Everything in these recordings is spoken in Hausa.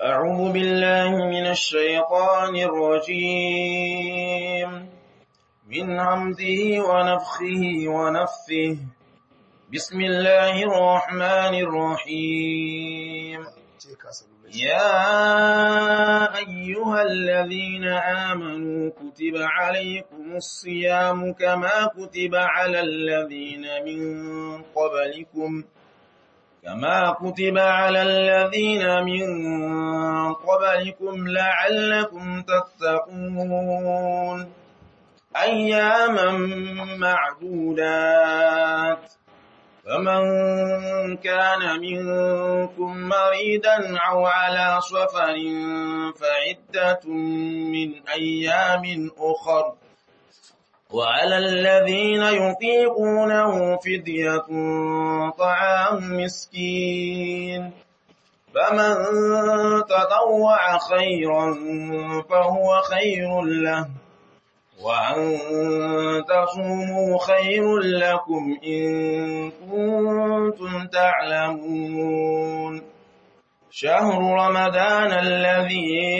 أعوذ بالله من الشيطان الرجيم من همزه ونفخه ونفثه بسم الله الرحمن الرحيم يا أيها الذين آمنوا كتب عليكم الصيام كما كتب على الذين من قبلكم كما كتب على الذين من قبلكم لعلكم تتقون أياما معدودات فمن كان منكم مريدا أو على سفر فعدة من أيام أخر وعلى الذين يطيقونه فدية طعام مسكين فمن تطوع خيرا فهو خير له وأن تصوموا خير لكم إن كنتم تعلمون شهر رمضان الذي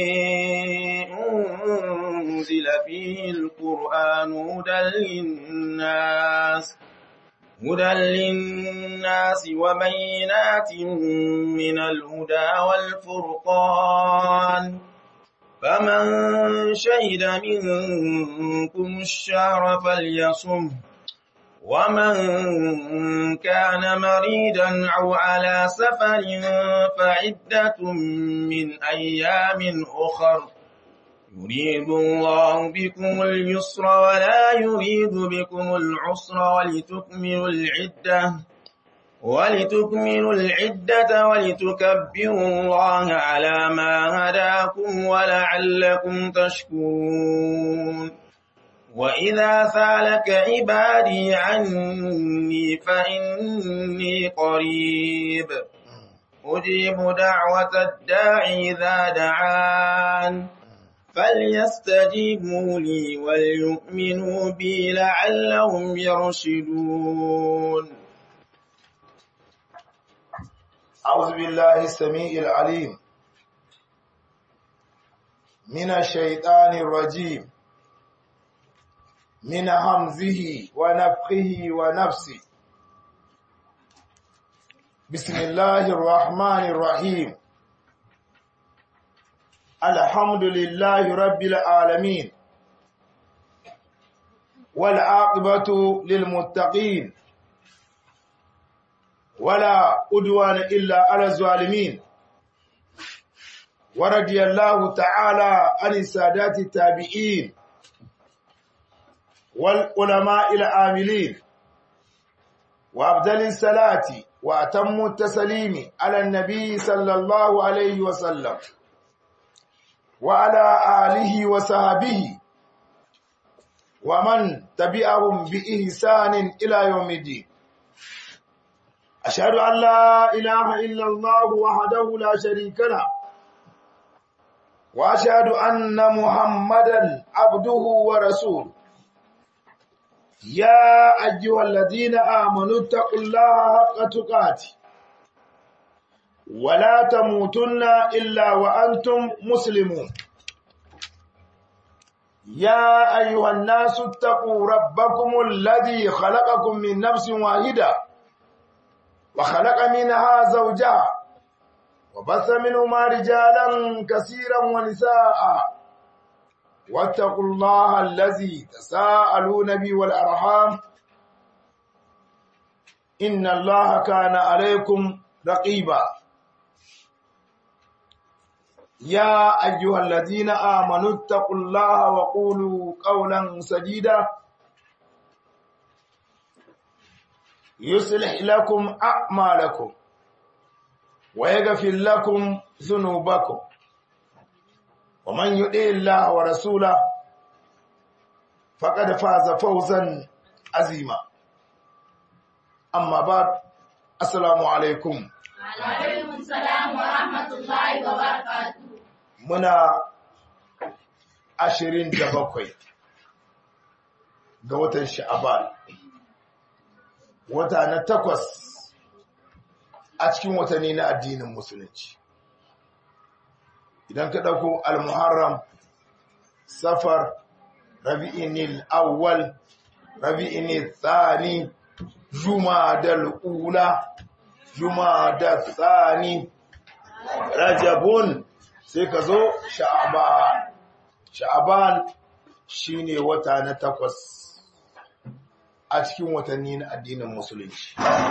أنزل فيه القرآن هدى للناس هدى للناس وبينات من الهدى والفرقان فمن شهد منكم الشهر فليصم ومن كان مريدا أو على سفر فعدة من أيام أخر يريد الله بكم اليسر ولا يريد بكم العسر ولتكملوا العدة ولتكملوا العدة ولتكبروا الله على ما هداكم ولعلكم تشكرون وإذا سالك عبادي عني فإني قريب أجيب دعوة الداعي إذا دعان فليستجيبوا لي وليؤمنوا بي لعلهم يرشدون أعوذ بالله السميع العليم من الشيطان الرجيم من همزه ونفخه ونفسه بسم الله الرحمن الرحيم الحمد لله رب العالمين والعاقبة للمتقين ولا أدوان إلا على الظالمين ورضي الله تعالى عن السادات التابعين والعلماء العاملين وأفضل الصلاة وأتم التسليم على النبي صلى الله عليه وسلم وعلى آله وصحبه ومن تبعهم بإحسان إلى يوم الدين أشهد أن لا إله إلا الله وحده لا شريك له وأشهد أن محمدا عبده ورسوله يا أيها الذين آمنوا اتقوا الله حق تقاته ولا تموتن إلا وأنتم مسلمون يا أيها الناس اتقوا ربكم الذي خلقكم من نفس واحدة وخلق منها زوجها وبث منهما رجالا كثيرا ونساء واتقوا الله الذي تساءلون به والأرحام إن الله كان عليكم رقيبا يا أيها الذين آمنوا اتقوا الله وقولوا قولا سديدا يصلح لكم أعمالكم ويغفر لكم ذنوبكم ومن يطع الله ورسوله فقد فاز فوزا عظيما أما بعد السلام عليكم وعليكم السلام ورحمة الله وبركاته muna ashirin da bakwai ga watan sha'aban wata na takwas a cikin watanni na addinin musulunci idan ka ɗauko al-muharram safar rabi'inil awwal rabi'inil thani jumadal ula jumadal thani rajabun sai ka zo sha'aban sha'aban shine wata na takwas a cikin watanni na addinin musulunci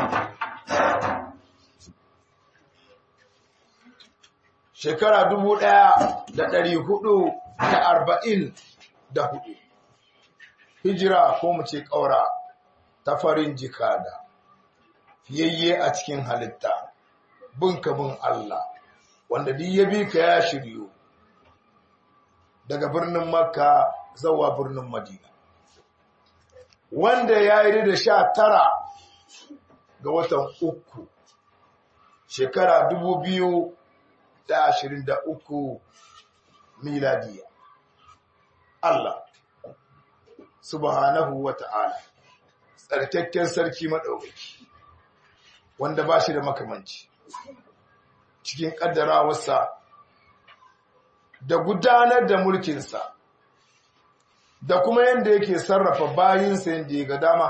shekara dubu ɗaya da ɗari hudu da arba'in da hudu hijira ko mu ce ƙaura ta farin jikada fiyayye a cikin halitta bin ka bin Allah wanda duk ya bi ka ya shiryu daga birnin makka zawa birnin madina wanda ya yi da sha tara ga watan uku shekara dubu biyu da ashirin da uku miladiya Allah subhanahu wa ta'ala tsarkakken sarki maɗaukaki wanda ba shi da makamanci cikin ƙaddarawarsa da gudanar da mulkinsa da kuma yadda yake sarrafa bayinsa yadda ya ga dama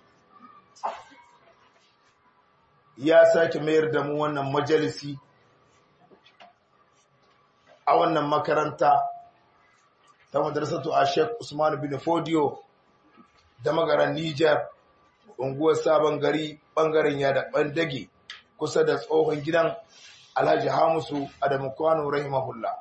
ya sake mayar da mu wannan majalisi a wannan makaranta ta madrasatu a Sheikh Usman bin Fodio da magaran Niger unguwar sabon gari bangaren yada bandage kusa da tsohon gidan Alhaji Hamisu Adamu Kwano rahimahullah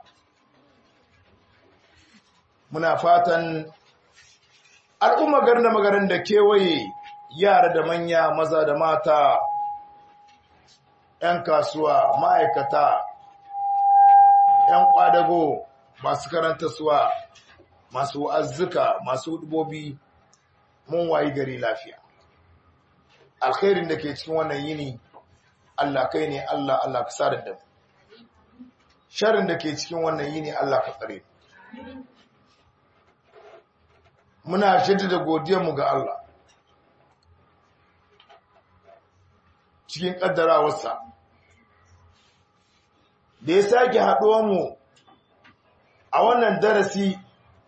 muna fatan al'umma garna magaran da kewaye yara da manya maza da mata 'yan kasuwa ma'aikata 'yan kwadago masu karanta suwa masu azzuka masu dubobi mun wayi gari lafiya alkhairin da ke cikin wannan yini Allah kai ne Allah Allah ka sadar da mu sharrin da ke cikin wannan yini Allah ka tsare muna jaddada godiyar mu ga Allah cikin kaddarawarsa da ya sake haɗuwa mu a wannan darasi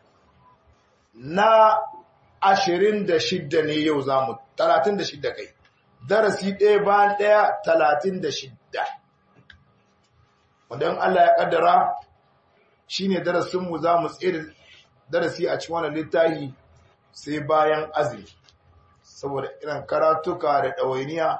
na ashirin da shidda ne yau za mu talatin da shidda kai darasi ɗaya bayan ɗaya talatin da shidda wanda in Allah ya ƙaddara shi ne darasinmu za mu tsere darasi a cikin wannan littafi sai bayan azumi saboda irin karatuka da ɗawainiya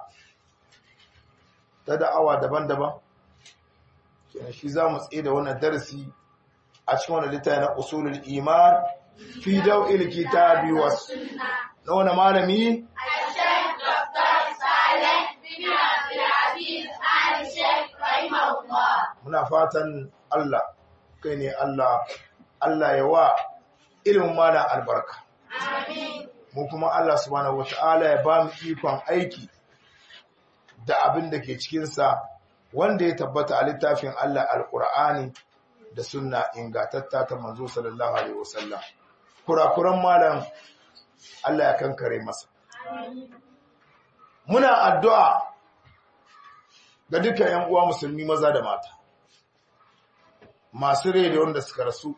ta da'awa daban-daban kenan shi za mu tsaye da wannan darasi a cikin wannan littafi na usulul iman fi daw'il kitabi was na wani malami الشيخ دكتور صالح بن عبد العزيز آل الشيخ رحمه الله muna fatan Allah kai ne Allah Allah ya wa ilimin mana albarka آمين mu kuma Allah subhanahu wata'ala ya ba mu ikon aiki da abin da ke cikinsa wanda ya tabbata a littafin Allah alƙur'ani da sunna ingatatta ta manzo sallallahu alaihi wasallam kurakuran malam Allah ya kankare masa muna addu'a ga dukkan ‘yan uwa musulmi maza da mata masu rai da wanda suka rasu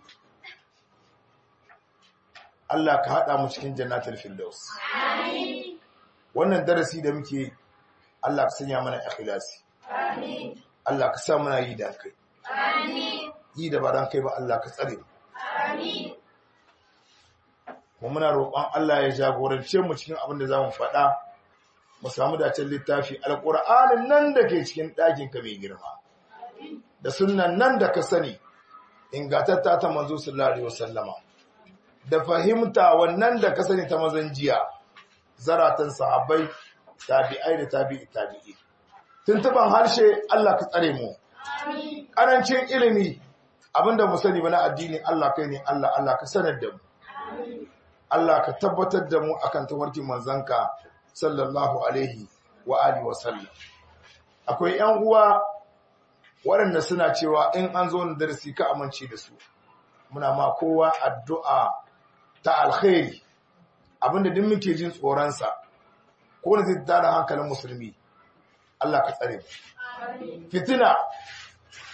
Allah ka haɗa mu cikin jannatul firdaus wannan darasi da muke Allah ka sanya mana ikhlasi آمين Allah ka sa muna yi da kai آمين yi da ba dan kai ba Allah ka tsare mu آمين kuma muna roƙon Allah ya jagorance mu cikin abin da zamu faɗa mu samu dacen littafi alƙur'anin nan da ke cikin ɗakin ka mai girma da sunnan nan da ka sani ingatatta ta manzo sallallahu alaihi wasallama da fahimta wannan da ka sani ta mazan jiya zaratan sahabbai tabi'ai da tabi'i tabi'i tuntuban harshe Allah ka tsare mu آمين ƙarancin ilimi abinda mu sani ba na addini Allah kai ne Allah Allah ka sanar da mu Allah ka tabbatar da mu akan tawarkin manzanka sallallahu alaihi wa alihi wa sallam akwai ƴan uwa waɗanda suna cewa in an zo na darasi ka amince da su muna ma kowa addu'a ta alkhairi abinda duk muke jin tsoronsa ko da zai tada hankalin musulmi Allah ka tsare mu fitina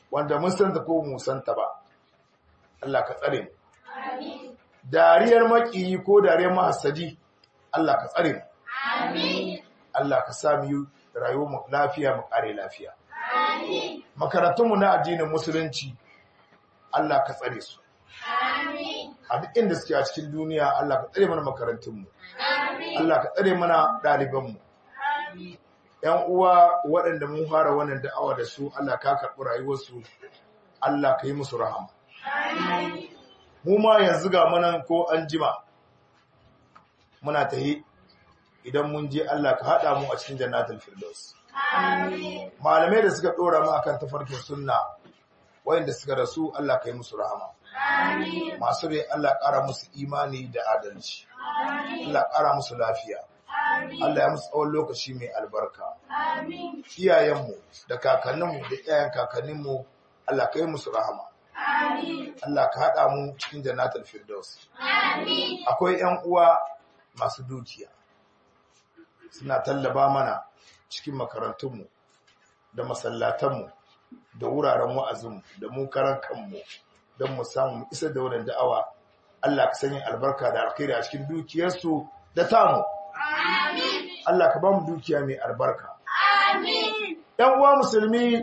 wanda mun san ta ko mu san ta ba Allah ka tsare mu dariyar maƙiyi ko dariyar mahasadi Allah ka tsare mu Allah ka sa mu yi rayuwar mu lafiya mu kare lafiya makarantunmu na addinin musulunci Allah ka tsare su a duk inda suke a cikin duniya Allah ka tsare mana makarantunmu Allah ka tsare mana ɗalibanmu ‘yan uwa waɗanda mun fara wannan da'awa da su Allah ka karɓi rayuwarsu Allah ka yi musu rahama mu ma yanzu ga manan ko an jima muna tahi idan mun je Allah ka haɗa mu a cikin jannatul firdaus malamai da suka ɗora mu akan tafarkin sunna wayanda suka rasu Allah ka yi musu rahama masu rai Allah ƙara musu imani da adalci Allah ƙara musu lafiya Allah ya musu tsawon lokaci mai albarka iyayenmu da kakanninmu da iyayen kakanninmu Allah ka yi musu rahama Allah ka haɗa mu cikin jannatul firdaus akwai ‘yan uwa masu dukiya suna tallaba mana cikin makarantunmu da masallatanmu da wuraren wa'azinmu da mu karan kanmu don mu samu isar da wannan da'awa Allah ka sanya albarka da alkhairi a cikin dukiyarsu da tamu Allah ka ba mu dukiya mai albarka ‘yan uwa musulmi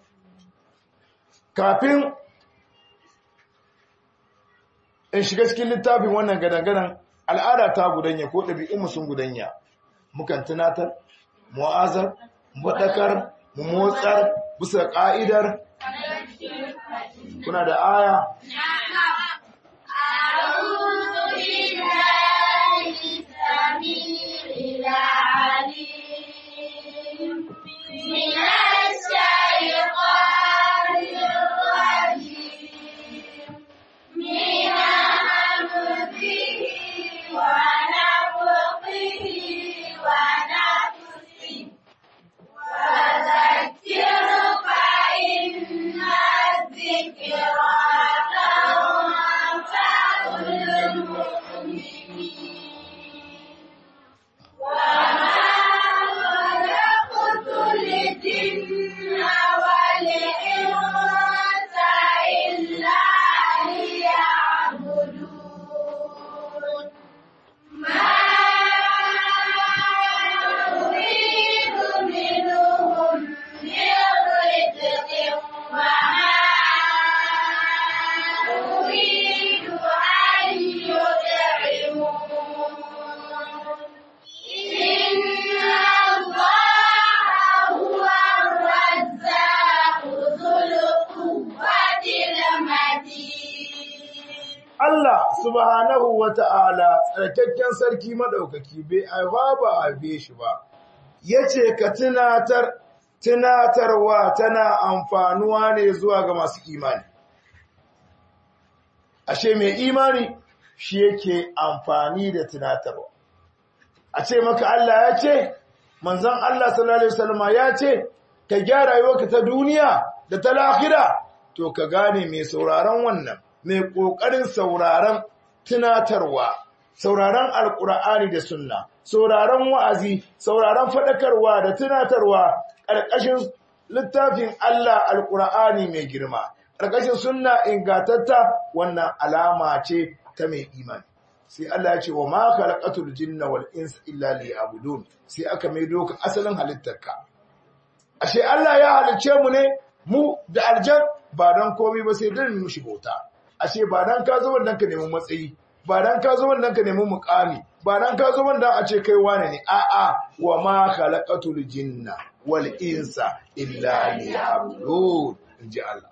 kafin in shiga cikin littafin wannan gadangadan al'ada ta gudanya ko ɗabi'unmu sun gudanya mukan tunatar mu'azar muɗakar mu motsar bisa ƙa'idar kuna da aya Allah subhanahu wa ta'ala tsarkakken sarki maɗaukaki bai aiwa ba a haife shi ba, ya ce ka tunatar, tunatarwa tana amfanuwa ne zuwa ga masu imani. Ashe mai imani shi yake amfani da tunatarwa. A ce maka Allah ya ce, manzan Allah sallallahu Alaihi wasallama ya ce, ka gyara yau ta duniya da ta lahira, to ka gane mai sauraron wannan. mai ƙoƙarin sauraron tunatarwa, sauraron alƙur'ani da sunna, sauraron wa'azi, sauraron faɗakarwa da tunatarwa ƙarƙashin littafin Allah alƙur'ani mai girma, ƙarƙashin sunna ingatatta wannan alama ce ta mai imani. Sai Allah ya ce wa ma khalaqatul jinna wal insa illa liya'budun sai aka mai doka asalin halittarka. Ashe Allah ya halicce mu ne mu da aljan ba don komai ba sai don mu shi bauta. ashe ba dan ka zo wannan ka nemi matsayi ba dan ka zo wannan ka nemi mukami ba dan ka zo wannan a ce kai wane ne a a wa ma khalaqatul jinna wal insa illa liya'budun inji Allah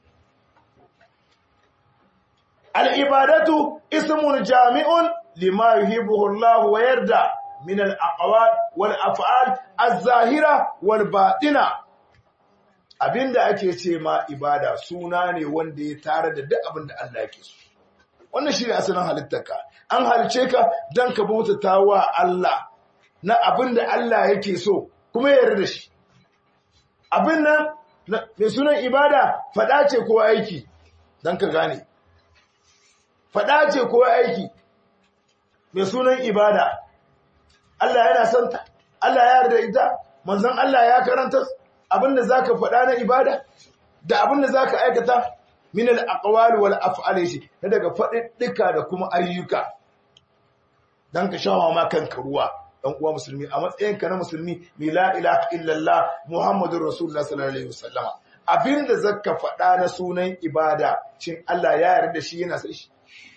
al ibadatu ismun jami'un lima yuhibbuhu Allah wa yarda min al aqwal wal af'al az-zahira wal batina abinda ake ce ma ibada suna ne wanda ya tare da duk abinda Allah yake so wannan shi ne asalin halittarka an halice ka don ka bautata wa Allah na abinda Allah yake so kuma ya yarda da shi abin nan mai sunan ibada faɗa ce ko aiki don ka gane faɗa ce ko aiki mai sunan ibada Allah yana son ta Allah ya yarda ita manzon Allah ya karanta abinda za ka faɗa na ibada da abin da zaka aikata min al aqwali wal af'ali shi daga faɗiɗɗika da kuma ayyuka dan ka shawa ma kanka ruwa dan uwa musulmi a matsayinka na musulmi mi la ilaha illallah muhammadur rasulullah sallallahu alaihi wasallama abinda zaka faɗa na sunan ibada shin Allah ya yarda da shi yana sai shi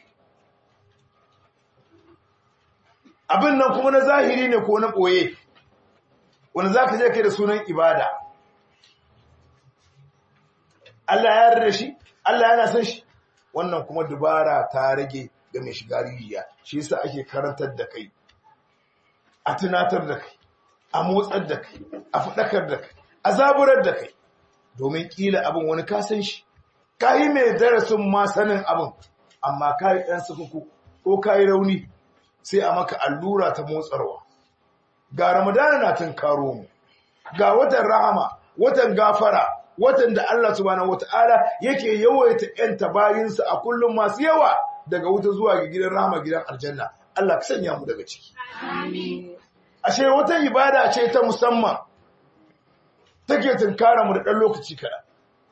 abin nan kuma na zahiri ne ko na ɓoye wanda za ka je kai da sunan ibada Allah ya yarda da shi Allah yana son shi wannan kuma dubara ta rage ga mai shiga rijiya shi yasa ake karantar da kai a tunatar da kai a motsar da kai a faɗakar da kai a zaburar da kai domin ƙila abin wani ka san shi ka yi mai darasin ma sanin abin amma ka yi ɗan sukuku ko ka yi rauni sai a maka allura ta motsarwa ga ramadana na tun karo mu ga watan rahama watan gafara watan da Allah subhanahu wataala yake yawaita yanta bayinsa a kullum masu yawa daga wuta zuwa ga gidan rahama gidan aljanna Allah ka sanya mu daga ciki ashe wata ibada ce ta musamman take tunkara mu da dan lokaci kada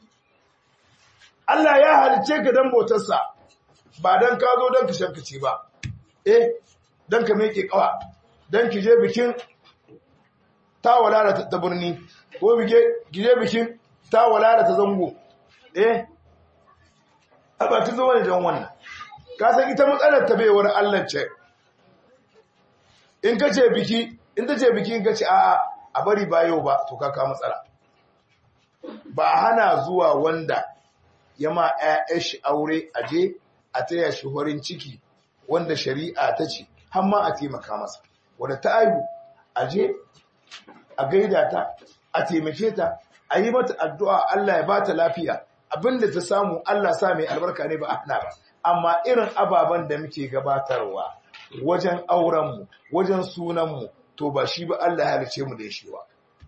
Allah ya halice ka dan bautarsa ba dan ka zo dan ka shankace ba eh dan ka meke kawa dan ki je bikin tawala ta birni ko bige gije bikin tawala ta zango eh aba ta zo ne dan wannan ka san ita matsalar ta baiwar Allah ce in ka ce biki in ta ce biki in ka ce a'a a bari ba yau ba to ka ka matsala ba hana zuwa wanda ya ma ƴaƴan shi aure aje a taya shi horin ciki wanda shari'a ta ce har ma a taimaka masa wanda ta aihu aje a gaida ta a taimake ta a yi mata addu'a Allah ya bata lafiya abinda ta samu Allah sa mai albarka ne ba a hana ba amma irin ababen da muke gabatarwa wajen aurenmu wajen sunanmu to ba shi ba Allah ya halice mu da shi ba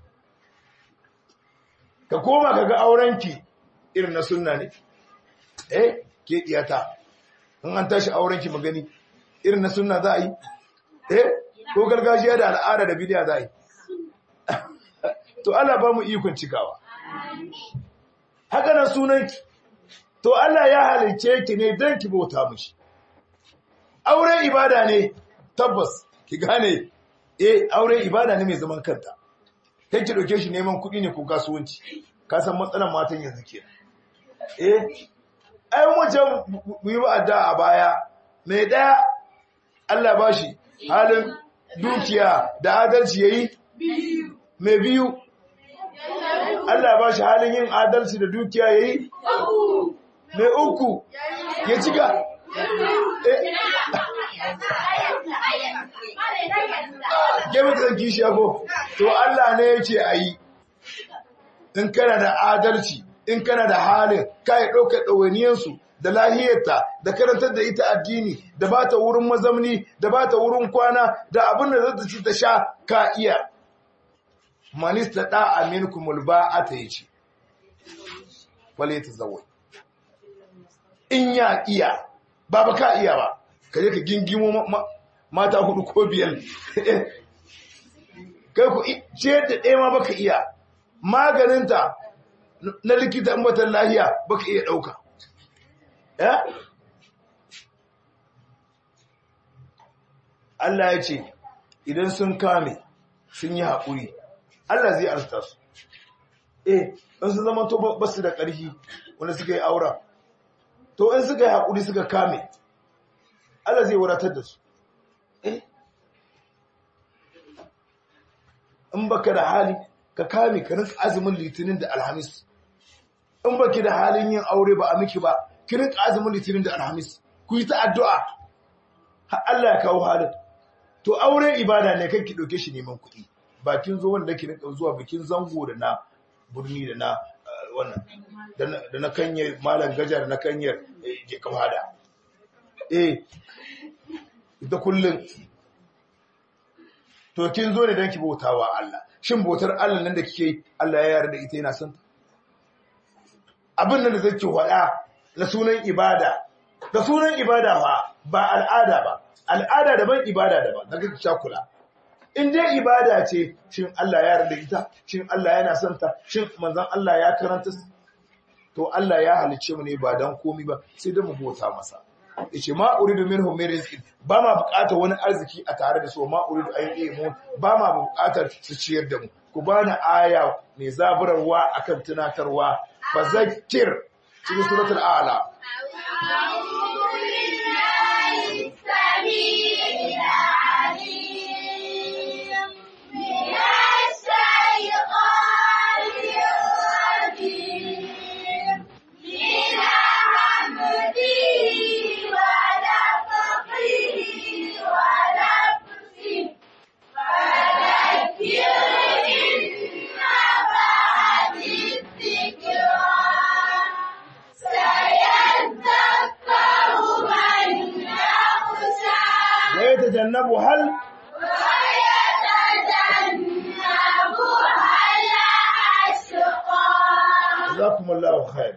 ka koma ka ga aurenki irin na sunna ne eh ke iyata in an tashi aurenki magani irin na sunna za a yi eh ko gargajiya da al'ada da bidiya za a yi to Allah ba mu ikon cikawa haka nan sunanki to Allah ya halice ki ne don ki bauta mishi aure ibada ne tabbas ki gane eh aure ibada ne mai zaman kanta kai ki dauke shi neman kuɗi ne ko kasuwanci ka san matsalan matan yanzu ke eh ai wajen mu yi wa'ada a baya mai daya Allah ba shi halin dukiya da adalci yayi mai biyu Allah ba shi halin yin adalci da dukiya yayi mai uku ya cika Gemi ta zanki shi ko to Allah ne ya ce a yi, in kana da adalci, in kana da halin, ka yi ɗaukar ɗawainiyarsu da lahiyarta, da karantar da ita addini, da ba ta wurin mazamni, da ba ta wurin kwana, da abin da zata ci ta sha ka iya. Manista ɗa amin kumul ba a ta yi ce, wale ta zawai. In ya iya, ba ba ka iya ba, ka je ka gingimo mata hudu ko biyar kai ku ce da ɗaya ma baka iya maganinta na likita in batan lahiya baka iya ɗauka Allah ya ce idan sun kame sun yi haƙuri Allah zai arsta su eh in sun zama to ba su da ƙarfi wanda suka yi aura to in suka yi haƙuri suka kame Allah zai wadatar da su in baka da hali ka kame ka rinka azumin litinin da alhamis in baki da halin yin aure ba a miki ba ki rinka azumin litinin da alhamis ku yi ta addu'a har Allah ya kawo halin to aure ibada ne kai ki dauke shi neman kuɗi bakin zo wanda ki rinka zuwa bikin zango da na burni da na wannan da na kanyar malam gajar na kanyar ke kawada eh ita kullum to kin zo ne don ki bautawa Allah shin bautar Allah nan da kike Allah ya yarda ita yana son abin nan da zake wada na sunan ibada da sunan ibada ba ba al'ada ba al'ada daban ibada daban daga shakula in dai ibada ce shin Allah ya yarda ita shin Allah yana son ta shin manzon Allah ya karanta to Allah ya halice mu ne ba dan komi ba sai da mu bauta masa yace ma uridu minhum min rizqin ba ma buƙatar wani arziki a tare da su ma uridu an yi mu ba ma buƙatar su ciyar da mu ku bani aya mai zaburarwa akan tunatarwa fa zakkir cikin suratul a'la أعوذ بالله السميع العليم من الشيطان الرجيم من حمده ونفخه ونفسه فذكر إن نفعت الذكرى سيذكر من يخشى wa yatajannabu hal ويتجنبها الأشقى jazakumullahu khair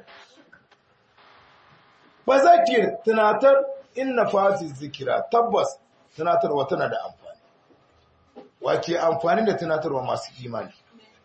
fa zakkir tunatar inna fasi zikira tabbas tunatarwa tana da amfani wake amfani da tunatarwa masu imani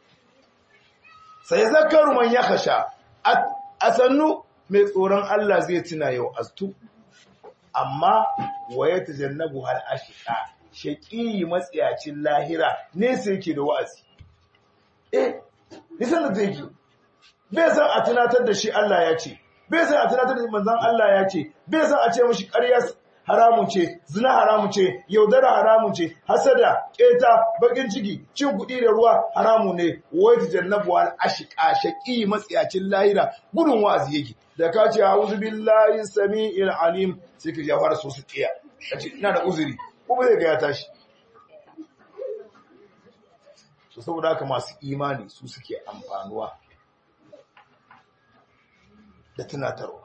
sai zakaru man ya kasha a sannu mai tsoron Allah zai tuna yau astu amma waye ta jannabu hal ashika shaqi matsiyacin lahira ne sai yake da wa'azi eh nisan da zai bai san a tunatar da shi Allah ya ce bai san a tunatar da shi manzon Allah ya ce bai san a ce mishi ƙarya haramun ce zina haramun ce yaudara haramun ce hasada keta bakin ciki cin kuɗi da ruwa haramun ne wai ta jannabu wal ashqa shaqi matsiyacin lahira gudun wazi yake da ka ce a'udhu billahi samiil alim sai ka jawar so su kiya kace ina da uzuri kuma zai ga ya tashi to saboda haka masu imani su suke amfanuwa da tunatarwa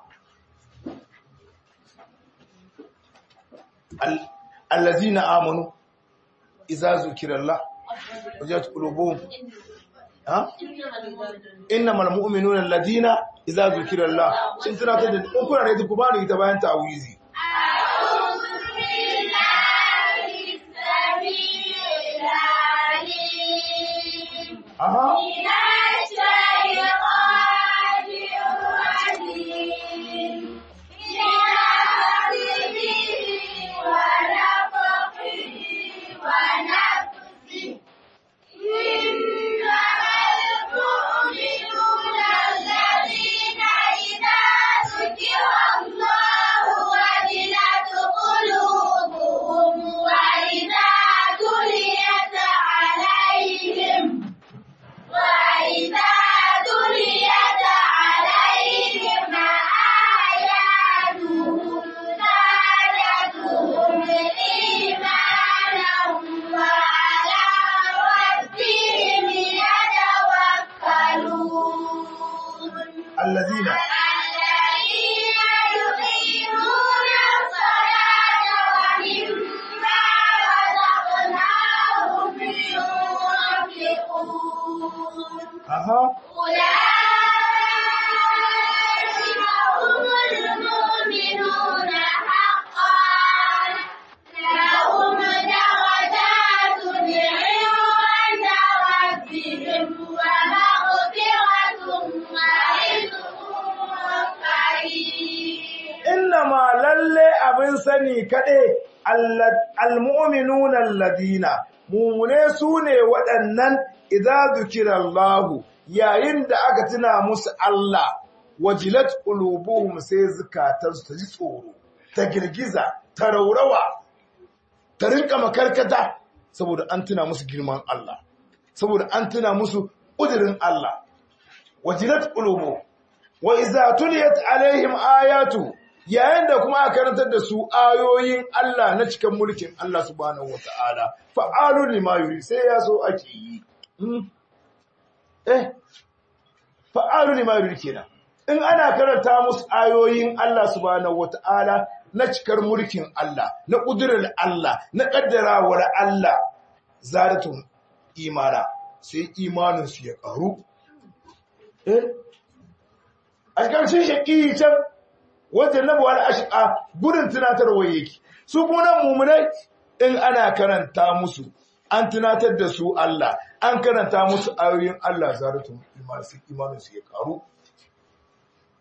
allazina amanu idza zukirallah wajat qulubuhum ha innamal mu'minuna allazina idza zukirallah shin tunatar da in kuna da ku bani ita bayan ta'awizi أعوذ بالله السميع العليم aha من الشيطان الرجيم من همزه ونفخه ونفسه إنما المؤمنون الذين إذا ذكر الله وجلت قلوبهم وإذا تليت عليهم وإذا تليت عليهم آياته زادتهم إيمانا وعلى ربهم يتوكلون allazina الذين يقيمون الصلاة ومما رزقناهم ينفقون aha أولئك هم المؤمنون حقا لهم درجات عند ربهم ومغفرة ورزق كريم innama lalle abin sani kaɗe almu'minuna alladina mumune su ne waɗannan idza zukirallahu yayin da aka tuna musu Allah wajilat qulubuhum sai zukatansu ta ji tsoro ta girgiza ta raurawa ta rinka makarkata saboda an tuna musu girman Allah saboda an tuna musu ƙudurin Allah wajilat qulubuhum wa iza tuliyat alaihim ayatu yayin da kuma aka karantar da su ayoyin Allah na cikin mulkin Allah subhanahu wataala fa'alu lima yuri sai ya so ake yi Hmm. eh fa'alu lima yuri kenan in ana karanta musu ayoyin Allah subhanahu wataala na cikar mulkin Allah na kudurar Allah na kaddarawar Allah zaratun imana sai imanin su ya karu eh a ƙarshen shaƙi can wajen na buwar ashiƙa gudun tunatarwa yake su kuma mummunai in ana karanta musu an tunatar da su Allah an karanta musu ayoyin Allah zaratun imanin su ya karu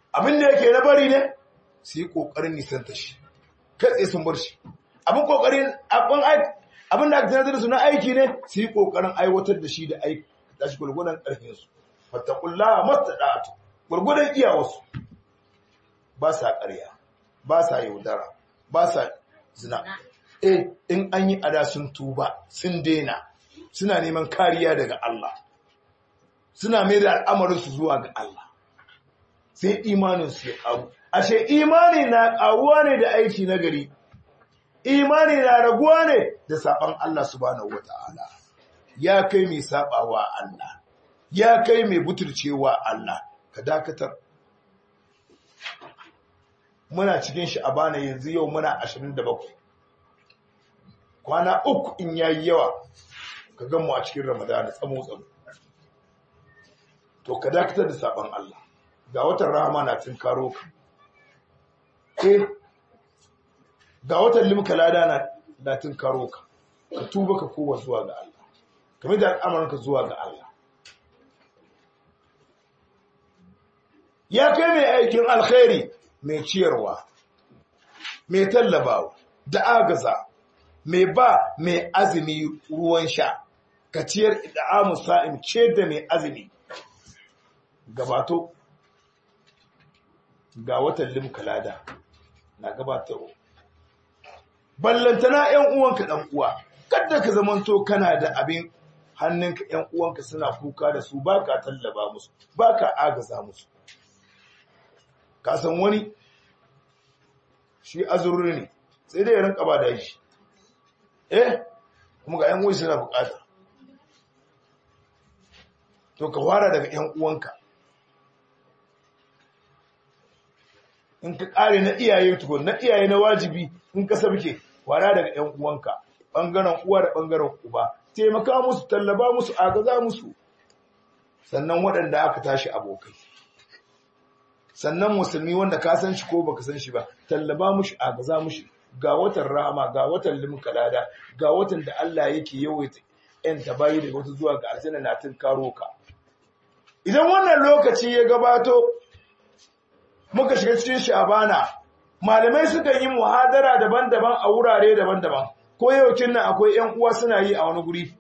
abin da yake na bari ne su yi ƙoƙarin nisanta shi kai tsaye sun bar shi abin ƙoƙarin abin da aka tanadar da su na aiki ne su yi ƙoƙarin aiwatar da shi da aiki da shi gwargwadon ƙarfinsu fattakulla masta ɗa'atu gwargwadon iyawarsu ba sa ƙarya ba sa yaudara ba sa zina eh in an yi ada sun tuba sun daina suna neman kariya daga Allah suna mai da al'amarinsu zuwa ga Allah sai imaninsu ya ƙaru ashe imani na ƙaruwa ne da aiki na gari imani na raguwa ne da saɓan Allah subhanahu wata'ala ya kai mai saɓawa Allah ya kai mai butulcewa Allah ka dakatar muna cikin shi a bana yanzu yau muna 27 kwana uku in yayi yawa ka gan mu a cikin ramadana tsamo tsamo to ka dakatar da saɓan Allah ga watan rahama na tun karo ka eh ga watan limka lada na latin karo ka ka tuba ka kowa zuwa ga Allah kamar da al'amuranka zuwa ga Allah ya kai mai aikin alkhairi mai ciyarwa mai tallabawa da agaza mai ba mai azumi ruwan sha ka ciyar da amu sa'im ce da mai azumi gabato ga watan limka lada na gabatarwa ballantana ‘yan uwanka ɗan uwa, kadda ka zamanto kana da abin hannunka ‘yan uwanka suna kuka da su ba ka tallaba musu, ba ka agaza musu. Ka san wani shi azurri ne, sai dai ya rinka ba da shi. Eh, kuma ga ‘yan uwa suna bukata. To ka wara daga ‘yan uwanka. In ka ƙare na iyaye tukun, na iyaye na wajibi in ka sabke wara daga ‘yan uwanka, ɓangaren uwa da ɓangaren uba, taimaka musu, tallaba musu, agaza musu, sannan waɗanda aka tashi abokai. Sannan musulmi wanda ka san shi ko baka san shi ba, tallaba mushi, agaza mushi, ga watan rama, ga watan limkalada, ga watan da Allah yake yawaita ‘yan tabayi daga wata zuwa ga aljanna na tun karo ka. Idan wannan lokaci ya gabato, muka shiga cikin shabana, malamai suka yi muhadara daban-daban a wurare daban-daban ko yaukin nan akwai ‘yan uwa suna yi a wani guri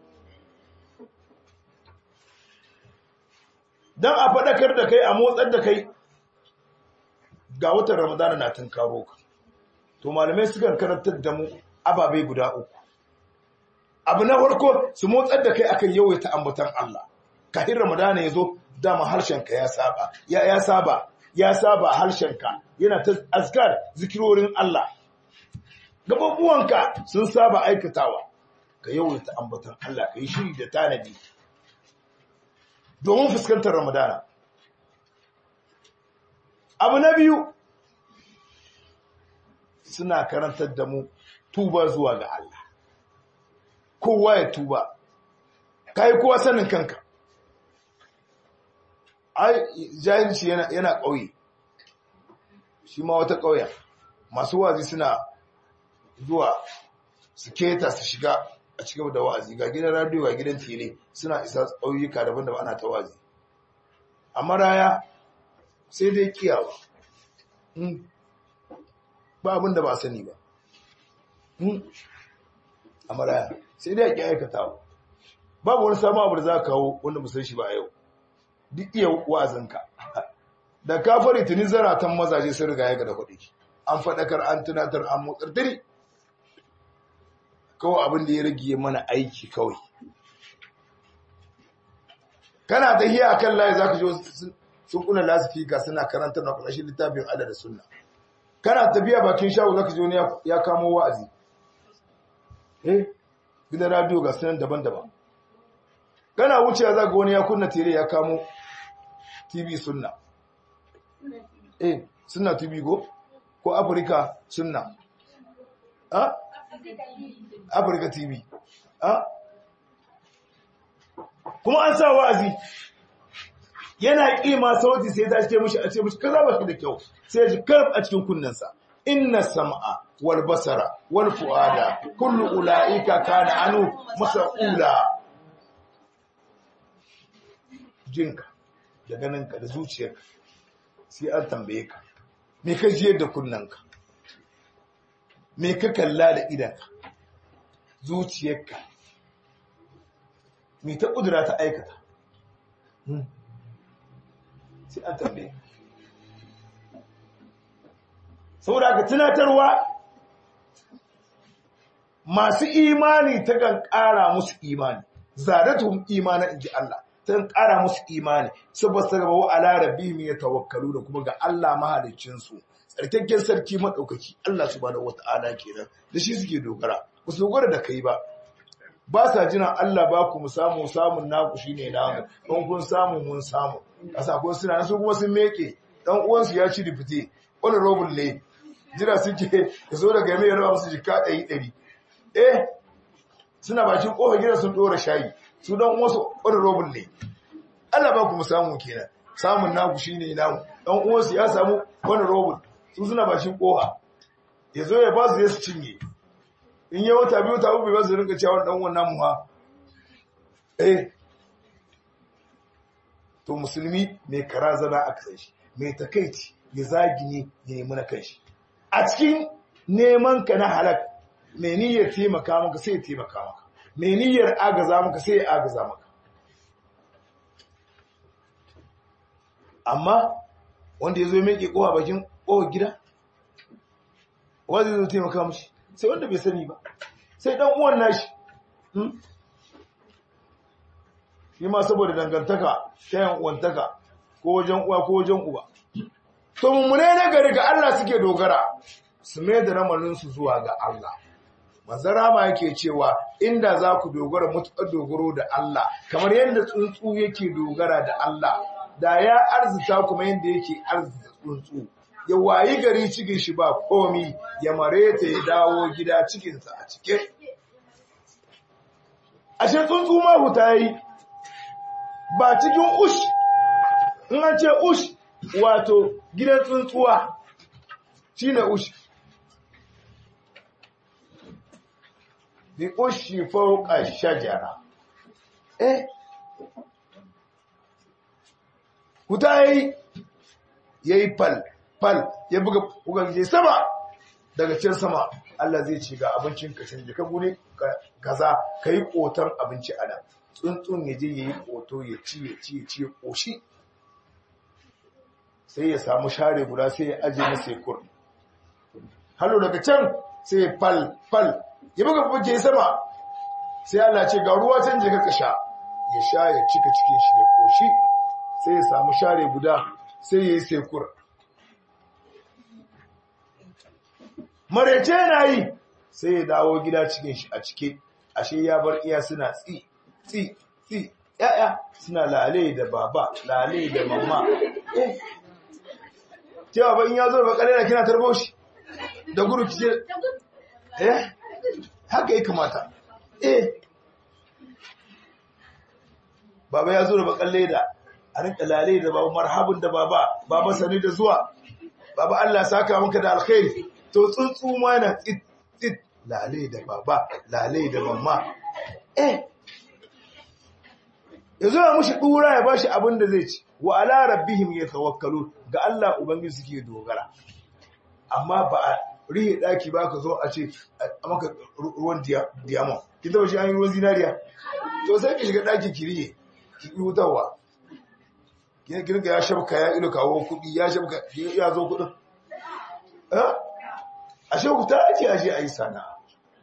don a faɗakar da kai a motsar da kai ga watan ramadana na tun karo ka to malamai sukan karantar da mu ababe guda uku abu na farko su motsar da kai akan yawaita ambatan Allah kafin ramadana ya zo dama harshenka ya saba ya saba ya saba harshenka yana ta azkar zikirorin Allah gababuwanka sun saba aikatawa ka yawaita ambatan Allah ka yi shiri da tanadi domin fuskantar ramadana abu na biyu suna karantar da mu tuba zuwa ga Allah kowa ya tuba ka yi kowa sanin kanka ai jahilci yana yana ƙauye shi ma wata ƙauya masu wazi suna zuwa su keta su shiga a cikin da wa'azi ga gidan radio ga gidan tele suna isa ƙauyuka daban-daban ana ta wazi amma raya sai dai kiyawa ba abin da ba sani ba amma raya sai dai ki aikatawa babu wani samun abu da za ka kawo wanda musan shi ba a yau duk iya wa'azinka da ka fari tuni zaratan mazaje sun riga ya ga da kuɗi an faɗakar an tunatar an motsar tiri kawai abin da ya rage mana aiki kawai kana ta hiya kan layi za ka ji sun kuna lasifika suna karanta na ƙarshen littafin Allah da sunna kana tafiya bakin shago za ka ji wani ya kamo wa'azi eh gidan radio ga sunan daban-daban kana wucewa za ga wani ya kunna tere ya kamo tv sunna eh sunna tv go ko afirka sunna ah afirka tv ah kuma an sa wa'azi yana kima sauti sai ta ce mishi a ce mishi kaza ba shi da kyau sai ji karf a cikin kunnensa inna sam'a wal basara wal fuada kullu ulaika kana anu mas'ula jinka da ganinka da zuciyarka sai an tambaye ka me ka jiyar da kunnanka me ka kalla da idanka zuciyarka me ta kudura ta aikata sai an tambaye saboda ka tunatarwa masu imani ta kan ƙara musu imani zadatuhum imana inji Allah ta kan ƙara musu imani saboda su gaba wa ala rabbihim yatawakkalu da kuma ga Allah mahaliccin su tsarkakken sarki madaukaki Allah subhanahu wata'ala kenan da shi suke dogara ba su dogara da kai ba ba sa jina Allah ba ku mu samu samun naku shine namu don kun samu mun samu kasa ko suna su kuma sun meke dan uwansu ya ci difite wani robin ne jira suke ya zo daga mai raba musu jika ɗari ɗari eh suna bakin ƙofar gida sun ɗora shayi su don wasu wani robin ne Allah ba ku mu samu kenan samun naku shine namu dan uwansu ya samu wani robin su suna bakin ƙofa ya zo ya ba su su cinye in yi wata biyu ta uku ba su rinka cewa dan wannan mu ha eh to musulmi mai karazana a kasai shi mai takaici ya zagi ne ya nemi na kanshi a cikin neman ka na halak mai niyyar taimaka maka sai ya taimaka maka mai niyyar agaza maka sai ya agaza maka amma wanda ya zo mai kowa bakin kowa gida wanda zai taimaka mashi sai wanda bai sani ba sai dan uwan nashi shi ma saboda dangantaka ta yan uwantaka ko wajen uwa ko wajen uba to mummune na gari ga Allah suke dogara su mai da ramarinsu zuwa ga Allah manzara ma yake cewa inda za ku dogara mutuƙar dogaro da Allah kamar yadda tsuntsu yake dogara da Allah da ya arzita kuma yadda yake arzita tsuntsu ya wayi gari cikin shi ba komi ya mare ta ya dawo gida cikinsa a cike ashe tsuntsu ma huta yi ba cikin ush in an ce ush wato gidan tsuntsuwa shi ne ushi bi ushi fauka shajara eh huta yayi yayi fal fal ya buga bugan sama daga can sama Allah zai ci ga abincin ka canje ka gune kaza kai kotar abinci ana tsuntsun ya je yayi koto ya ci ya ci ya ci ya koshi sai ya samu share guda sai ya aje na sekur hallo daga can sai ya fal fal ya buga buge sama sai Allah ce ga ruwa can je ka sha ya sha ya cika cikin shi ya koshi sai ya samu share guda sai ya yi sekur marece na yi sai ya dawo gida cikin shi a cike ashe ya bar iya suna tsi tsi tsi ya'ya suna lale da baba lale da mama eh cewa ba in ya zo ba kalera kina tarbo shi da guru kice eh haka ya kamata eh baba ya zo da bakan leda a rinka lale da baba marhabun da baba baba sani da zuwa baba Allah saka maka da alkhairi to tsuntsu ma na tsit tsit lale da baba lale da mamma eh ya zo ya mushi dura ya bashi abin da zai ci wa ala rabbihim yatawakkalun ga Allah ubangiji suke dogara amma ba a rihe daki ba ka zo a ce a maka ruwan diamond kin taba shi an yi ruwan zinariya to sai ki shiga daki ki rihe ki hutawa kin kirga ya shabka ya ilo kawo kudi ya shabka ya zo kudin eh ashe huta ake ashe ayi sana'a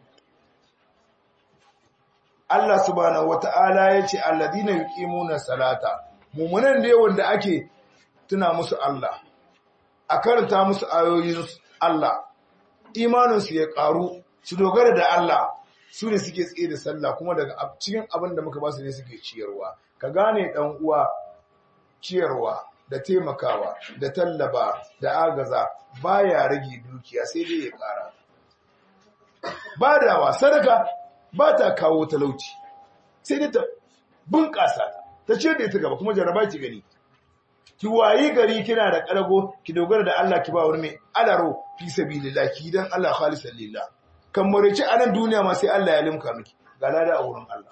Allah subhanahu wata'ala ya ce alladina yuqimuna salata mumunan da wanda ake tuna musu Allah a karanta musu ayoyin Allah imanin su ya karu su dogara da Allah su ne suke tsaye da sallah kuma daga cikin abin da muka ba su ne suke ciyarwa ka gane dan uwa ciyarwa da taimakawa da tallaba da agaza baya rage dukiya sai dai ya kara badawa sadaka ba ta kawo talauci sai dai ta bunƙasa ta ce da ita gaba kuma jaraba ki gani ki wayi gari kina da ƙarago ki dogara da Allah ki ba wani mai alaro fi sabilillah ki dan Allah khalisan lillah kan murici a nan duniya ma sai Allah ya limka miki ga lada a wurin Allah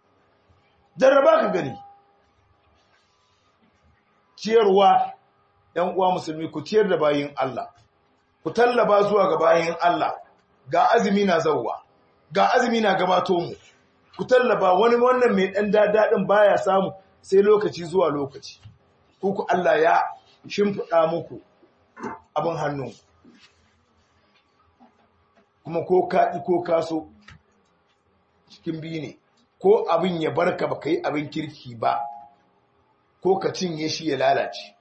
jarraba ka gani ciyarwa ‘yan uwa musulmi ku ciyar da bayin Allah ku tallaba zuwa ga bayin Allah ga azumi na zauwa ga azumi na gabato mu ku tallaba wani wannan mai ɗan daɗin baya samu sai lokaci zuwa lokaci ku Allah ya shimfiɗa muku abin hannu kuma ko kaɗi ko kaso cikin biyu ne ko abin ya barka ba ka yi abin kirki ba ko ka cinye shi ya lalace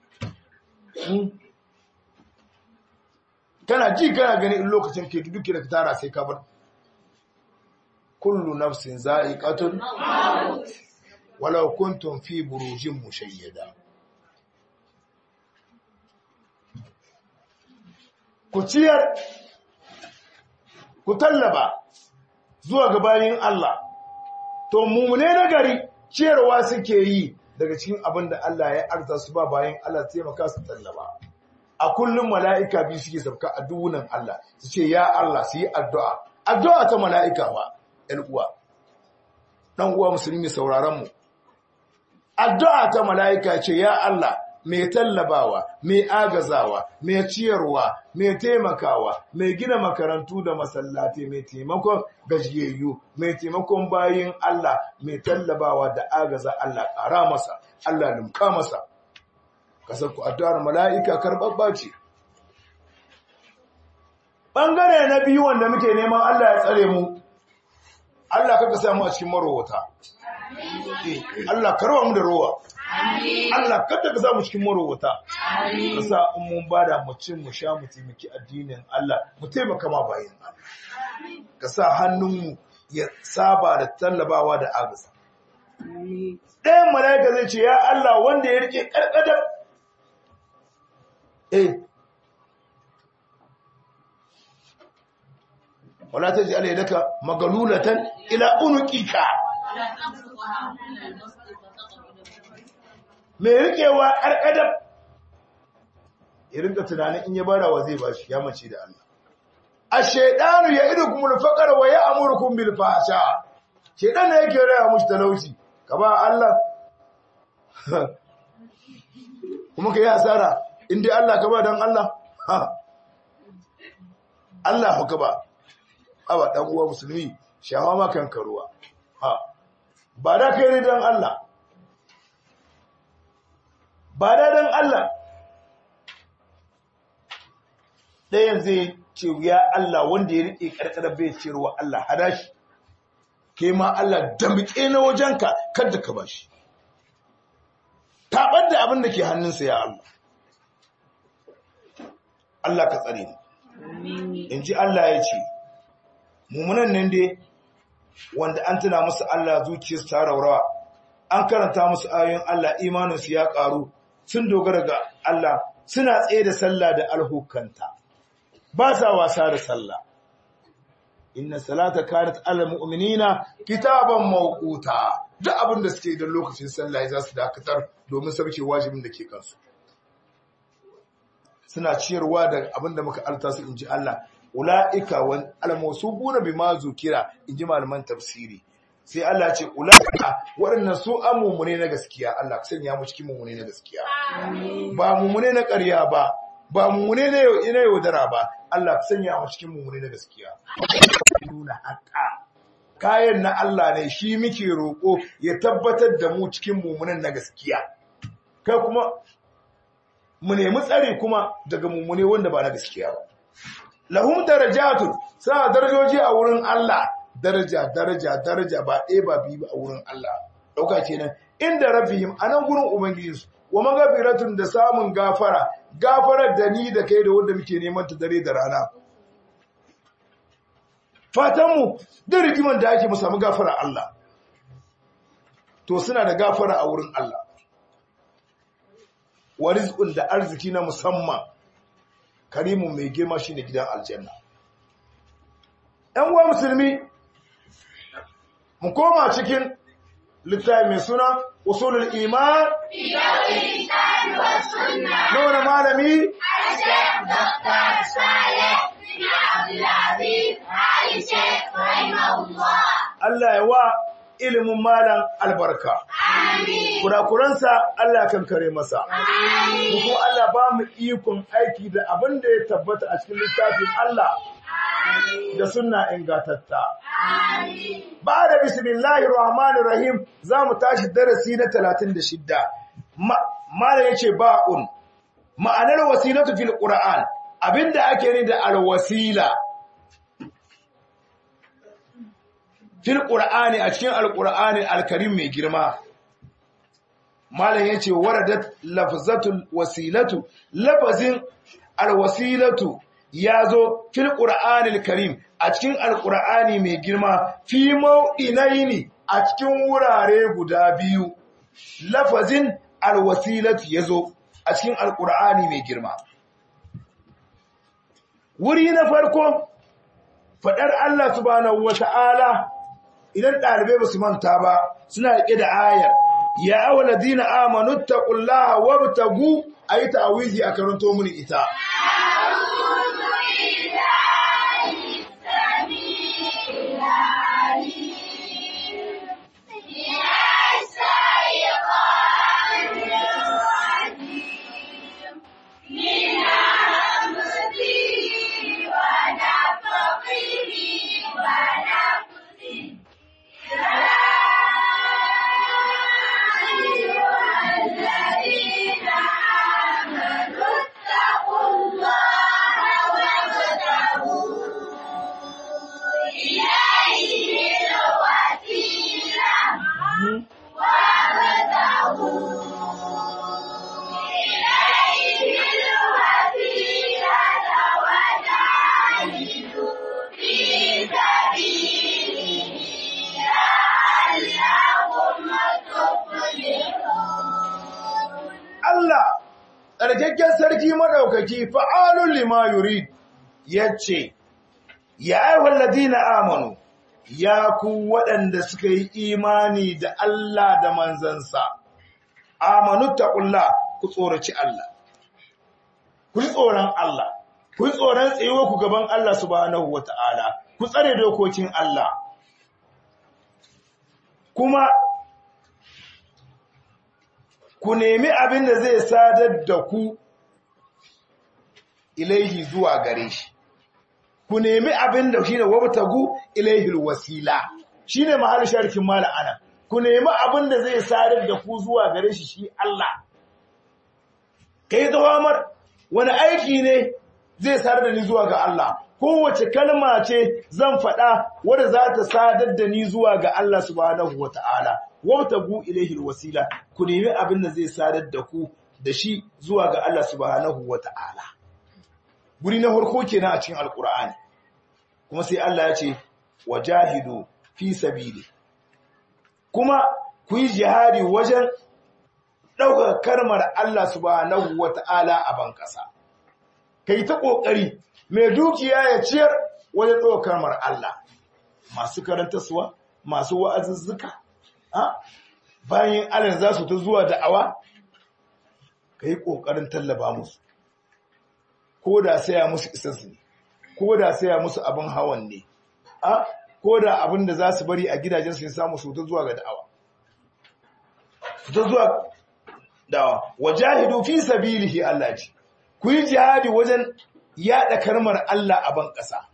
kana ji kana gani in lokacin ke duk da ka tara sai ka bar kullu nafsin za'iqatul walau kuntum fi burujin mushayyada ku ciyar ku tallaba zuwa ga bayin Allah to mumune na gari ciyarwa suke yi daga cikin abin da Allah ya arza su ba bayan Allah taimaka su tallaba a kullum mala'ika biyu suke sabka a duwunan Allah su ce ya Allah su yi addu'a addu'a ta mala'ika ba ‘yan uwa ɗan uwa musulmi sauraron mu addu'a ta mala'ika ce ya Allah mai tallabawa mai agazawa mai ciyarwa mai taimakawa mai gina makarantu da masallatai mai taimakon gajiyayyu mai taimakon bayin Allah mai tallabawa da agaza Allah ƙara masa Allah limka masa kasar ku addu'ar mala'ika karɓaɓɓa ce ɓangare na biyu wanda muke neman Allah ya tsare mu Allah kaka samu a cikin marowata Allah karwa mu da rowa Allah kada ka samu cikin marowata ka sa in mun bada mu cin mu sha mu taimaki addinin Allah mu taimaka ma bayin Allah ka sa hannunmu ya saba da tallabawa da agaza ɗayan mala'ika zai ce ya Allah wanda ya rike karkadar eh wala taj'al yadaka magalulatan ila unuqika mai rikewa ƙarƙadar irin da tunanin in ya bara wa zai bashi ya mace da Allah a shaidanu ya idu kuma faƙar wa ya amurkun bil fasha shaidan da yake raya mushi talauci ka ba Allah kuma ka yi asara inda Allah ka ba don Allah Allah ka ba aba ɗan uwa musulmi shawa makan karuwa ba da kai ne don Allah ba da don Allah ɗayan zai ce ya Allah wanda ya riƙe ƙarƙarar bai ce ruwa Allah hada shi ke ma Allah damƙe na wajenka kada ka ba shi taɓar da abin da ke hannunsa ya Allah Allah ka tsare ni in ji Allah ya ce mummunan nan dai wanda an tuna musu Allah zuciyarsu ta raurawa an karanta musu ayoyin Allah imaninsu ya ƙaru sun dogara ga Allah suna tsaye da sallah da alhukanta ba sa wasa da sallah inna salata kanat alal mu'minina kitaban mawquta duk abin da suke da lokacin sallah za su dakatar domin sauke wajibin da ke kansu suna ciyarwa da abin da muka alta su inji Allah ulaika wan almawsubuna bima zukira inji malaman tafsiri sai Allah ce ulaika waɗannan su amumune na gaskiya Allah ka sanya mu cikin mumune na gaskiya ba mumune na ƙarya ba ba mumune na yaudara ba Allah ka sanya mu cikin mumune na gaskiya nuna haka kayan na Allah ne shi muke roƙo ya tabbatar da mu cikin mumunan na gaskiya kai kuma mu nemi tsari kuma daga mumune wanda ba na gaskiya ba lahum darajatun sa darajoji a wurin Allah daraja daraja daraja ba ɗaya ba biyu a wurin Allah ɗauka kenan inda rabbihim anan gurin ubangijinsu wa magafiratun da samun gafara gafarar da ni da kai da wanda muke neman ta dare da rana fatanmu da rigiman da ake mu samu gafara Allah to suna da gafara a wurin Allah wa rizqun da arziki na musamman karimun mai girma shine gidan aljanna ɗan uwa musulmi mu koma cikin littafi mai suna usulul iman nuna malami Allah ya wa ilimin malam albarka. Kurakuransa Allah kan kare masa. Kuma Allah ba mu mu ikon aiki da abin da ya tabbata a cikin littafin Allah da sunna ingatatta ba da bismillahir rahmanir rahim za mu tashi darasi na 36 malam yace ba'un ma'anar wasilatu fil qur'an abinda ake ni da alwasila fil qur'ani a cikin alqur'ani alkarim mai girma malam yace waradat lafzatul wasilatu lafazin alwasilatu yazo fil qur'anil karim a cikin alqur'ani mai girma fi mau'inaini a cikin wurare guda biyu lafazin alwasilatu yazo a cikin alqur'ani mai girma wuri na farko fadar Allah subhanahu wata'ala idan dalibai basu manta ba suna rike da ayar ya awladina amanu taqullaha wabtagu ayi ta'awizi a karanto muni ita Allah tsarkakken sarki maɗaukaki fa'alun lima yurid ya ce, Ya aiwon ladina amanu, ya ku waɗanda suka yi imani da Allah da manzansa, amanu taƙulla ku tsoraci Allah, ku yi tsoron Allah, ku yi tsoron tsayuwa ku gaban Allah subhanahu wa ta'ala, ku tsare dokokin Allah. Kuma ku nemi abin da zai sadar da ku ilaihi zuwa gare shi ku nemi abin da shine wabtagu ilaihil wasila shine mahallin sharkin mala ana ku nemi abin da zai sadar da ku zuwa gare shi shi Allah kai dawamar wani aiki ne zai sadar da ni zuwa ga Allah kowace kalma ce zan faɗa wadda za ta sadar da ni zuwa ga Allah subhanahu wataala wabtagu ilaihi wasila ku nemi abin da zai sadar da ku da shi zuwa ga Allah subhanahu wata'ala guri na farko kenan a cikin alqur'ani kuma sai Allah ya ce wajahidu fi sabili kuma ku yi jihadi wajen ɗaukar karmar Allah subhanahu wata'ala a bankasa kai ta kokari mai dukiya ya ciyar wajen ɗaukar karmar Allah masu karantarsuwa masu wa'azuzzuka bayan alin za su ta zuwa da'awa ka yi ƙoƙarin tallaba musu ko da saya musu isassu ne ko da saya musu abin hawan ne ko da abin da za su bari a gidajen su samu su ta zuwa ga da'awa su ta zuwa da'awa wajahidu fi sabilihi Allah ce ku yi jihadi wajen yada karmar Allah a ban ƙasa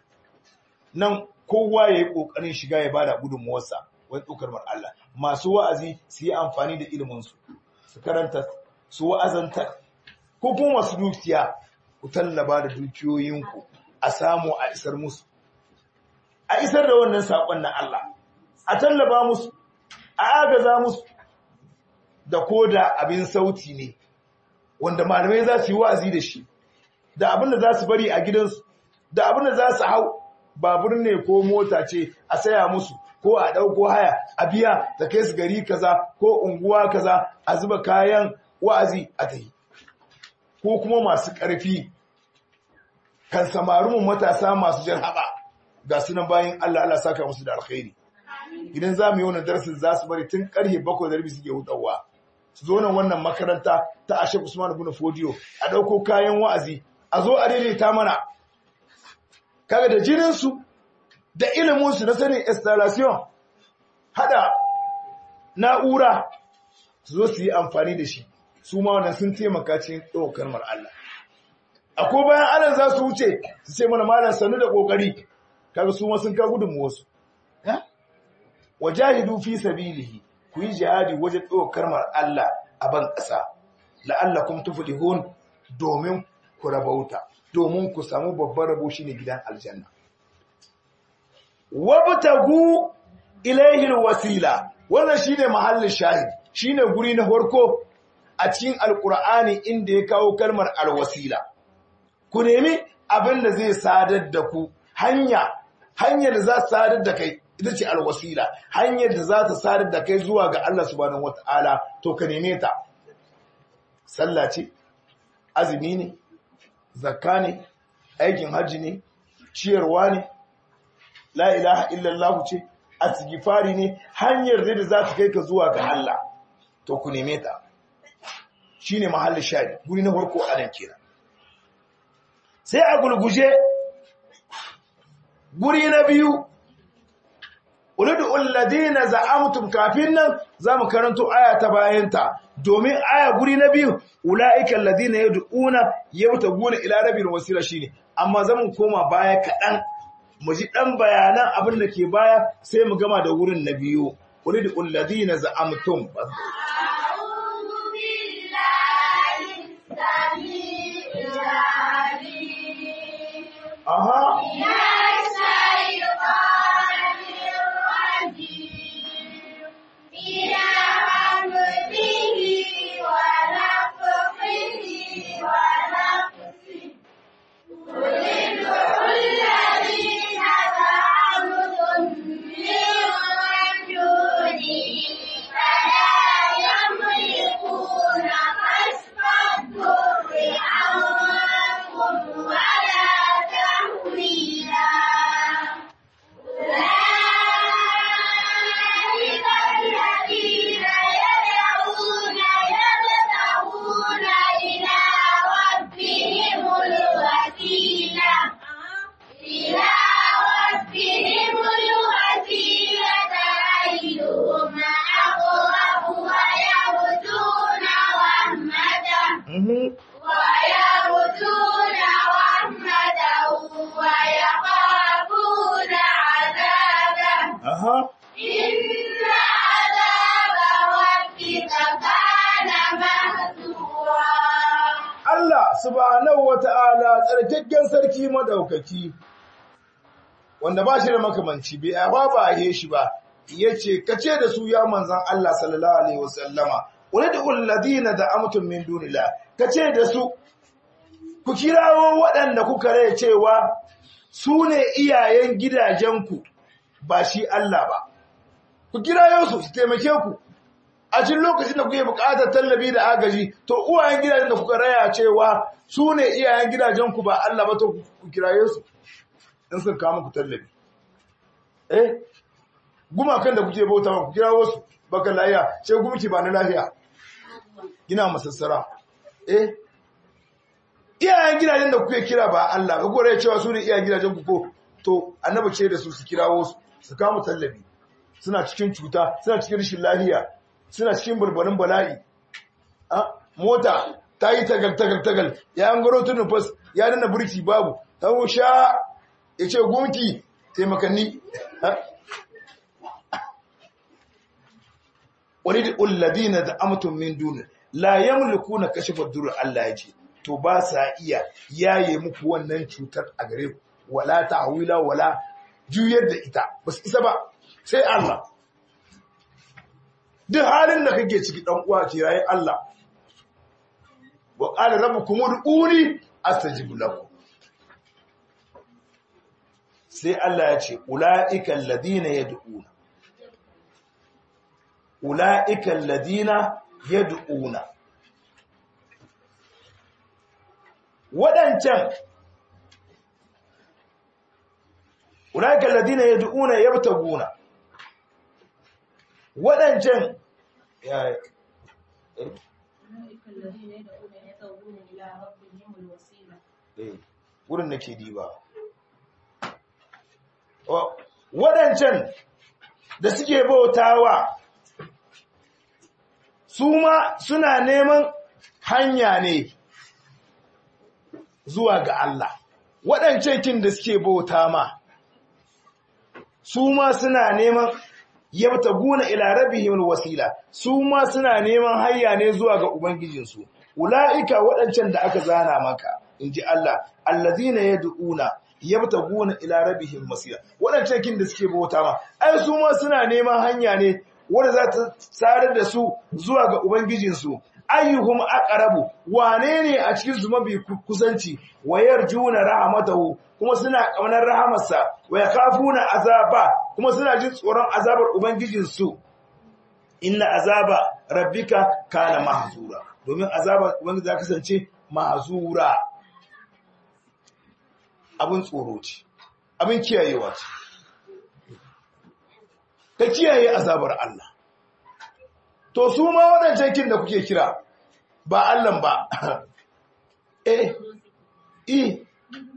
nan kowa ya yi ƙoƙarin shiga ya bada gudunmuwarsa wani ɗaukar Allah masu wa'azi su yi amfani da iliminsu su karanta su wa'azanta ko kuma masu dukiya ku tallaba da dukiyoyinku a samu a isar musu a isar da wannan saƙon na Allah a tallaba musu a agaza musu da ko da abin sauti ne wanda malamai za su yi wa'azi da shi da abin da za su bari a gidansu da abin da za su hau babur ne ko mota ce a saya musu ko a ɗauko haya a biya ta kai su gari kaza ko unguwa kaza a zuba kayan wa'azi a ta yi ko kuma masu ƙarfi kan samarumin matasa masu jan haɓa ga sunan bayan Allah Allah saka musu da alkhairi idan za mu yi wannan darasin za su bari tun ƙarfe bakwai da rabi suke hutawa su zo nan wannan makaranta ta Ashek Usman ibn Fodiyo a ɗauko kayan wa'azi a zo a daidaita mana kaga da jininsu da iliminsu na sanin installation hada na'ura su zo su yi amfani da shi su ma wannan sun taimaka cikin ɗaukar mar Allah akwai bayan Allah za su wuce su ce mana malam sanu da kokari kaga su ma sun ka gudun wasu wajahidu fi sabilihi ku yi jihadi wajen ɗaukar mar Allah a ban ƙasa la'allakum tuflihun domin ku rabauta domin ku samu babban rabo shine gidan aljanna wabtagu ilayhi alwasila wannan shine mahallin shahid shine guri na farko a cikin alqur'ani inda ya kawo kalmar alwasila ku nemi abin da zai sadar da ku hanya hanyar da za ta sadar da kai ita ce alwasila hanyar da za ta sadar da kai zuwa ga Allah subhanahu wataala to ka neme ta sallah ce azumi ne zakka ne aikin hajji ne ciyarwa ne la ilaha illallah ce asgifari ne hanyar da za ta kai ka zuwa ga Allah to ku neme ta shine mahallin shari guri na farko a nan kenan sai a gulguje guri na biyu uridu alladina za'amtum kafin nan zamu karanto aya ta bayanta domin aya guri na biyu ulaika alladina yad'una yabtaguna ila rabbil wasila shine amma zamu koma baya kadan mu ji dan bayanan abin da ke baya sai mu gama da wurin na biyu uridu alladina za'amtum أعوذ بالله السميع العليم aha من الشيطان الرجيم من همزه ونفخه ونفسه قل ادعوا الذين زعمتم من دونه فلا يملكون كشف الضر عنكم ولا تحويلا أولئك الذين يدعون يبتغون إلى ربهم الوسيلة إلى ربهم الوسيلة أيهم أقرب ويرجون رحمته mhm ويرجون رحمته ويخافون عذابه aha إن عذاب ربك كان مهجورا Allah subhanahu wata'ala tsarkakken sarki madaukaki wanda ba shi da makamanci bai ba ba he shi ba yace kace da su ya manzon Allah sallallahu alaihi wasallama ulul ladina da'amtum min dunillah kace da su ku kirawo waɗanda kuka rai cewa su ne iyayen gidajenku ba shi Allah ba ku kirayo su su taimake ku a cikin lokacin da kuke buƙatar tallafi da agaji to uwayen gidajen da kuka raya cewa su ne iyayen gidajenku ba Allah ba to ku kiraye su in sun kawo muku tallafi eh gumakan da kuke bauta ku kirawo su baka lafiya sai gumki ba na lafiya gina masassara eh iyayen gidajen da kuke kira ba Allah ba gore cewa su ne iyayen gidajen ku ko to annabi ce da su su kirawo su su kawo tallafi suna cikin cuta suna cikin rashin lafiya suna cikin burburin bala'i a mota ta yi tagal tagal tagal ya an garo tun nufas ya dana burki babu ta sha ya ce gunki taimakanni wani da ulladina da amtun min duni la yamliku na kashe fadur Allah ya ce to ba sa iya yaye muku wannan cutar a gare ku wala ta'wila wala juyar da ita ba su isa ba sai Allah duk halin da kake ciki dan uwa ce yayi Allah wa qala rabbukum ud'uni astajib lakum sai Allah ya ce ulaika alladhina yad'una ulaika alladhina yad'una wadancan ulaika alladhina yad'una yabtaguna waɗancan ya أولئك الذين يدعون يبتغون إلى ربهم الوسيلة wurin nake diba waɗancan da suke bautawa su ma suna neman hanya ne zuwa ga Allah waɗancan kin da suke bauta ma su ma suna neman yabta guna ila rabbihim wasila su ma suna neman hayya ne zuwa ga ubangijinsu ulaika waɗancan da aka zana maka inji Allah allazina yad'una yabtaguna ila rabbihim masira waɗancan kin da suke bauta ma ai su ma suna neman hanya ne wanda za ta tsarar da su zuwa ga ubangijinsu ayyuhum aqrabu wane ne a cikin su mabi kusanci wayar juna rahmatahu kuma suna kaunar rahamarsa wa yakhafuna azaba kuma suna jin tsoron azabar ubangijinsu inna azaba rabbika kana mahzura domin azabar ubangiji za kasance mahzura abin tsoro ce abin kiyayewa ce ka kiyaye azabar Allah to su ma waɗancan kin da kuke kira ba Allah ba eh i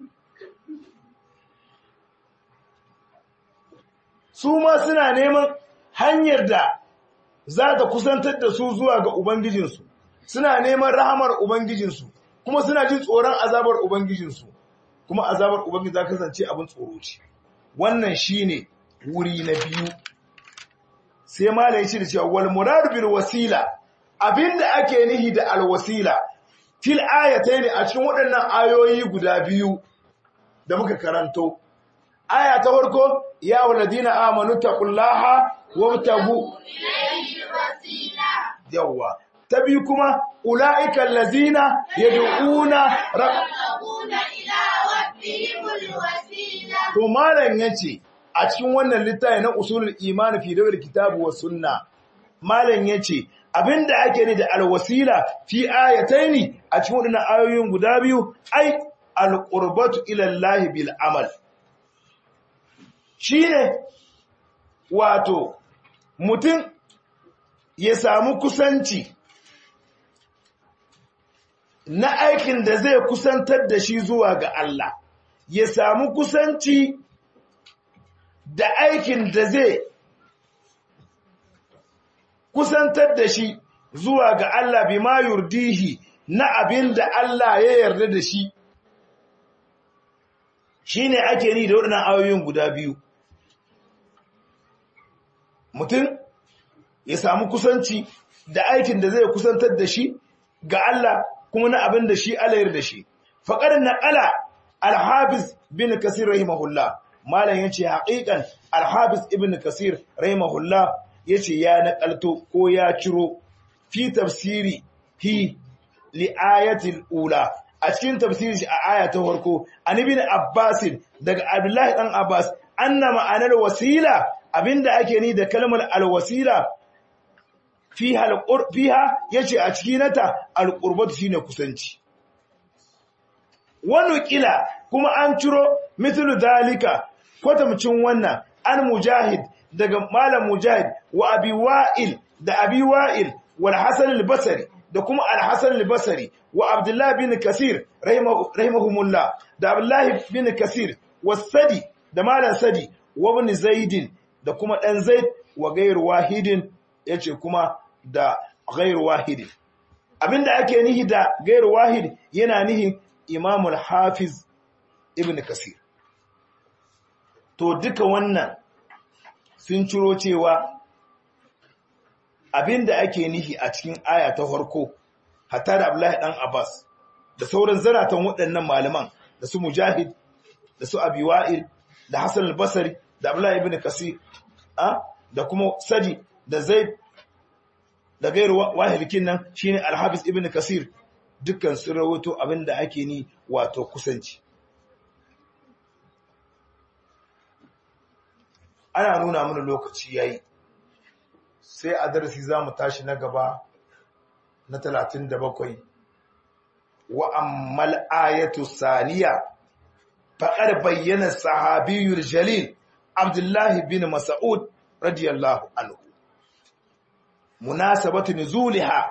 su ma suna neman hanyar da za ta kusantar da su zuwa ga Ubangijinsu, suna neman rahamar Ubangijinsu, kuma suna jin tsoron azabar Ubangijinsu, kuma azabar Ubangiji za kasance abin tsoro ce. Wannan shi ne wuri na biyu. Sai Malam ya ce da cewa, wal murad bil wasila, abinda ake nihi da alwasila, fil ayatai ne a cikin waɗannan ayoyi guda biyu da muka karanto. Aya ta farko, ya waladina amanu taqullaha wabtagu yawwa ta biyu kuma ulaika allazina yad'una يبتغون إلى ربهم الوسيلة to malam yace a cikin wannan littafi na usulul iman fi dawil kitabu was sunna malam yace abinda ake ne da alwasila fi ayataini a cikin wannan ayoyin guda biyu ai alqurbatu ila Allah bil amal shine wato mutum ya samu kusanci na aikin da zai kusantar da shi zuwa ga Allah ya samu kusanci da aikin da zai kusantar da shi zuwa ga Allah bi ma yurdihi na abin da Allah ya yarda da shi shi ne ake ni da waɗannan ayoyin guda biyu mutum ya samu kusanci da aikin da zai kusantar da shi ga Allah kuma na abin da shi Allah yarda da shi faqad naqala al-hafiz bin kasir rahimahullah malam yace haqiqan al-hafiz ibn kasir rahimahullah yace ya naqalto ko ya ciro fi tafsiri hi li ayatil ula a cikin tafsiri a aya ta farko an ibn abbas daga abdullahi dan abbas anna ma'anar wasila abinda ake ni da kalmar alwasila fiha alqur fiha yace a cikin nata alqurbatu shine kusanci wani kila kuma an ciro mithlu dalika kwatamcin wannan an mujahid daga malam mujahid wa abi wa'il da abi wa'il wal hasan al-basri da kuma al-hasan al-basri wa abdullah bin kasir rahimahumullah da abdullah bin kasir was-sadi da malam sadi wa ibn zaidin da kuma dan zaid wa gairu wahidin yace kuma da gairu wahidin abinda ake nihi da gairu wahid yana nihin imamul hafiz ibn kasir to duka wannan sun ciro cewa abinda ake nihi a cikin aya ta farko hatta da Abdullahi dan Abbas da sauran zaratan waɗannan malaman da su Mujahid da su Abi Wa'il da Hassan al-Basri da Abdullahi ibn Kasir da kuma Sadi da Zaid da gairu wahilikin nan shine Al-Hafiz ibn Kasir dukkan sun rawaito abinda ake ni wato kusanci ana nuna mana lokaci yayi sai a darasi zamu tashi na gaba na 37 wa ammal ayatu saniya faqad bayyana sahabiyul jalil Abdullah bin Mas'ud radiyallahu anhu munasabatu nuzuliha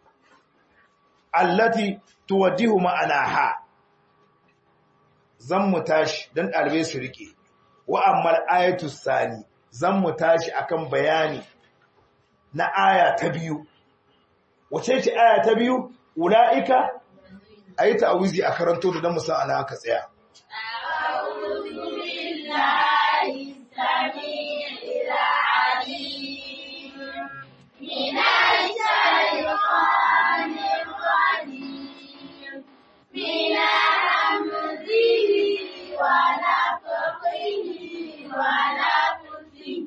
allati tuwaddihu ma'anaha zan mu tashi dan dalibai su rike wa ammal ayatu sani zan mu tashi akan bayani na aya ta biyu wace ce aya ta biyu ula'ika a yi ta'awizi a karanto da don musa ana aka tsaya أعوذ بالله السميع العليم من الشيطان الرجيم من همزه ونفخه ونفسه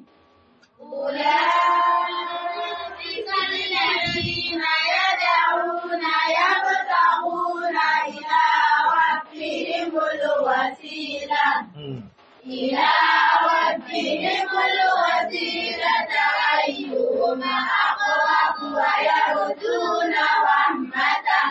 أولئك الذين يدعون يبتغون إلى ربهم الوسيلة إلى ربهم الوسيلة أيهم أقرب ويرجون رحمته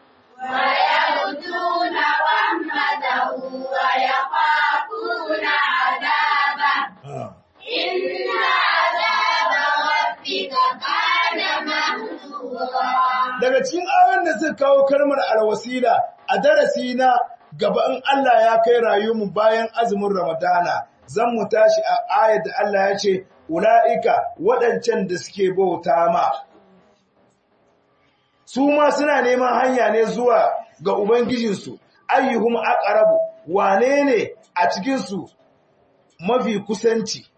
ويرجون رحمته ويخافون عذابه إن عذاب ربك كان محذورا daga cikin ayoyin da suka kawo kalmar alwasila a darasi na gaba in Allah ya kai rayuwarmu bayan azumin Ramadana zan mu tashi a ayar da Allah ya ce ula'ika waɗancan da suke bauta ma su ma suna neman hanya ne zuwa ga ubangijinsu ayyuhum aqrabu wane ne a cikin su mafi kusanci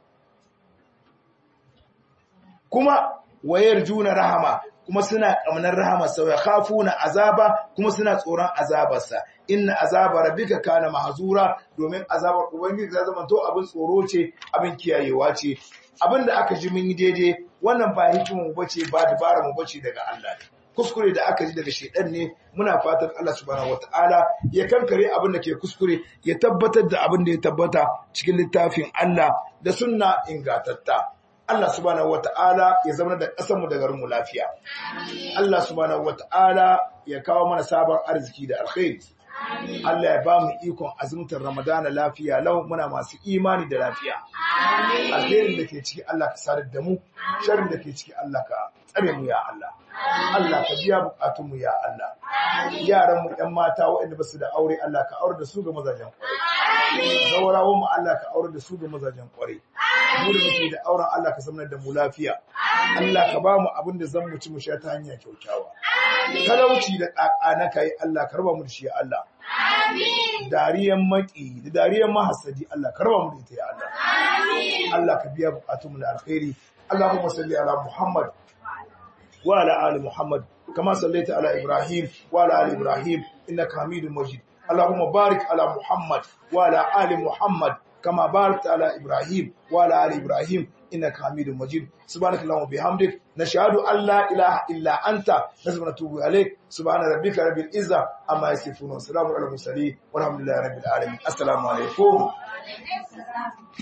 kuma wayar juna rahama kuma suna ƙamnar rahama sau ya khafuna azaba kuma suna tsoron azabarsa inna azaba rabbika kana mahzura domin azabar ubangiji ta zama to abin tsoro ce abin kiyayewa ce abin da aka ji mun yi daidai wannan ba hikimin mu bace ba dabara mu bace daga Allah ne kuskure da aka ji daga shedan ne muna fatan Allah subhanahu wataala ya kankare abin da ke kuskure ya tabbatar da abin da ya tabbata cikin littafin Allah da sunna ingatatta Allah subhanahu wata'ala ya zama da ƙasarmu da garinmu lafiya. Allah subhanahu wata'ala ya kawo mana sabon arziki da alkhairi. Allah ya ba mu ikon azumtar Ramadana lafiya lau muna masu imani da lafiya. Alherin da ke ciki Allah ka sadar da mu, sharrin da ke ciki Allah ka tsare mu ya Allah. Allah ka biya bukatunmu ya Allah. Yaran mu ƴan mata waɗanda ba su da aure Allah ka aure da su ga mazajen kwarai. Zawarawan mu Allah ka aure da su ga mazajen kwarai. Mu da muke da auren Allah ka zama da mu lafiya. Allah ka ba mu abin da zan mu ci mu sha ta hanya kyaukyawa. Talauci da ƙaƙa na kai Allah ka raba mu da shi ya Allah. Dariyan maki da dariyan mahasadi Allah ka raba mu da ita ya Allah. Allah ka biya bukatunmu da alkhairi. Allahumma salli ala Muhammad وعلى آل محمد كما صليت على إبراهيم وعلى آل إبراهيم إنك حميد مجيد اللهم بارك على محمد وعلى آل محمد كما باركت على إبراهيم وعلى آل إبراهيم إنك حميد مجيد سبحانك اللهم وبحمدك نشهد أن لا إله إلا أنت نسبح ونتوب إليك سبحان ربك رب العزة أما يصفون وسلام على المرسلين والحمد لله رب العالمين السلام عليكم